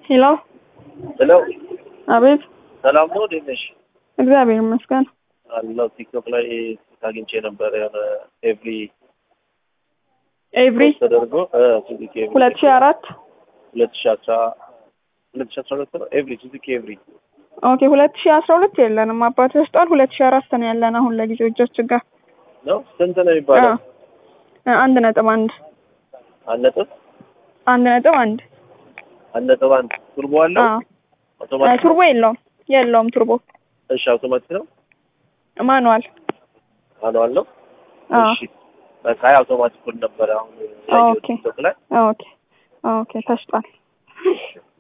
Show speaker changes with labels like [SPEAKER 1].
[SPEAKER 1] ሄሎ
[SPEAKER 2] ሄሎ
[SPEAKER 1] አቤት።
[SPEAKER 2] ሰላም ነው? እንዴት ነሽ?
[SPEAKER 1] እግዚአብሔር ይመስገን።
[SPEAKER 2] አለው ቲክቶክ ላይ አግኝቼ ነበር የሆነ ኤቭሪ
[SPEAKER 1] ኤቭሪ
[SPEAKER 2] ተደርጎ ሱዙኪ ኤቭሪ
[SPEAKER 1] ሁለት ሺህ አራት
[SPEAKER 2] ሁለት ሺህ አስራ ሁለት ሺህ አስራ ሁለት ነው ኤቭሪ ሱዙኪ ኤቭሪ
[SPEAKER 1] ኦኬ። ሁለት ሺህ አስራ ሁለት የለንም አባት ወስጧል። ሁለት ሺህ አራት ነው ያለን አሁን ለጊዜው እጃችን ጋር
[SPEAKER 2] ነው። ስንት ነው የሚባለው?
[SPEAKER 1] አ- አንድ ነጥብ አንድ
[SPEAKER 2] አንድ ነጥብ
[SPEAKER 1] አንድ ነጥብ አንድ
[SPEAKER 2] አንድ ነጥብ አንድ ቱርቦ አለው
[SPEAKER 1] አዎ።
[SPEAKER 2] አውቶማቲክ
[SPEAKER 1] ቱርቦ የለውም የለውም ቱርቦ
[SPEAKER 2] እሺ አውቶማቲክ ነው
[SPEAKER 1] ማኑዋል
[SPEAKER 2] ማኑዋል ነው
[SPEAKER 1] አዎ።
[SPEAKER 2] እሺ በቃ አይ አውቶማቲኩን ነበረ አሁን ያየሁት
[SPEAKER 1] ኦኬ
[SPEAKER 2] ቲክቶክ ላይ
[SPEAKER 1] ኦኬ ኦኬ ተሽጧል።